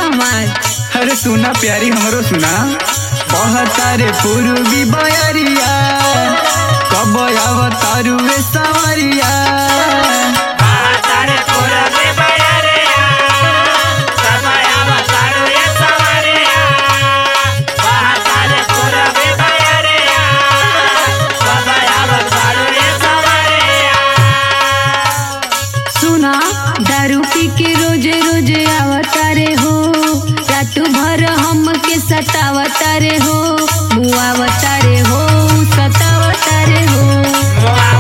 हमार अरे सुना प्यारी हमरो सुना बहतारे पूर्वी बयरिया कब अवतारू वे सवरिया सुना दारू पी के रोजे रोजे आवतारे हो रात भर हमके सतावतारे हो मुआवतारे हो सतावतारे हो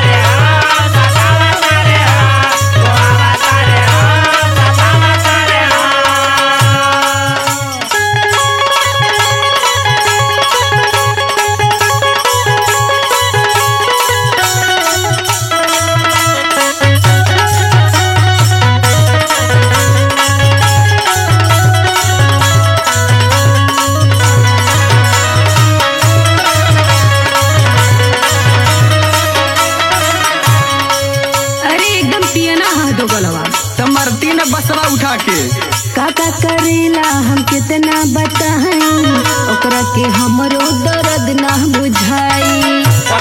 अरे एकदम पियना हा दो गलवा त मरती न बसवा उठा के काका करेला हम कितना बताई ओकरा के हमरो दर्द ना बुझाई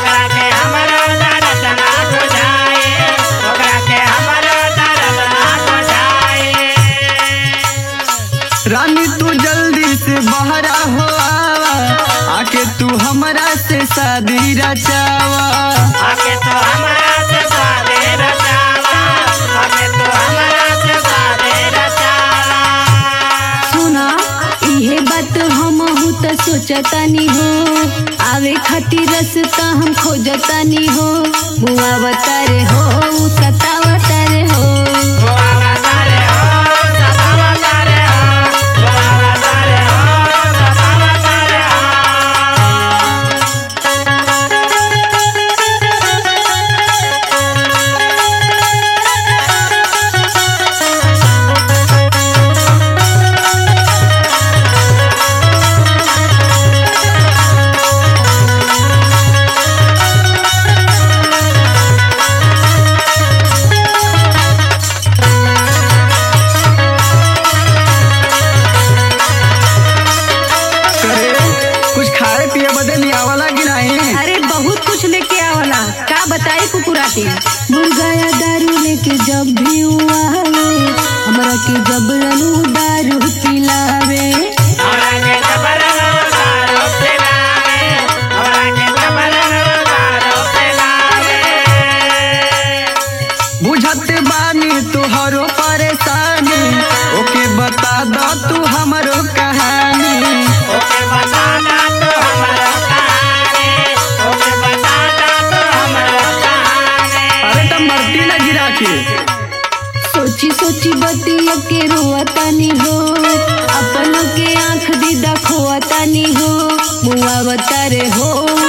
रानी तू जल्दी से बहरा हो आवा आके तू हमरा से शादी रचावा आके तो हमरा से सादे रचावा आके तो हमरा से सादे रचावा सुना इहे बात हम त सोचतानी हो आवे खातिर रास्ता हम खोजतानी हो मुआवतारे हो सतावतारे हो गोवा तारे हो सतावा तारे हो गोवा तारे हो सतावा तारे हो करे कुछ खाए पिए बदे नहीं आवला कि नहीं अरे बहुत कुछ लेके आवला का बताई कुकुराती मुर्गा या दारू लेके जब भी आवे हमरा के जबरन दारू पिलावे हमरा के जबरन दारू पिलावे हमरा के जबरन दारू पिलावे बुझत बानी तुहरो परेशानी ओके बता दो तू हमरो कहानी ओके बता दा तू हमरा कहानी ओके बता दा तू हमरा कहानी अरे तब मरती न गिरा के सोची सोची बतिया के रोवतानी हो अपन के आंख दीदा खोवतानी हो मुआवतारे हो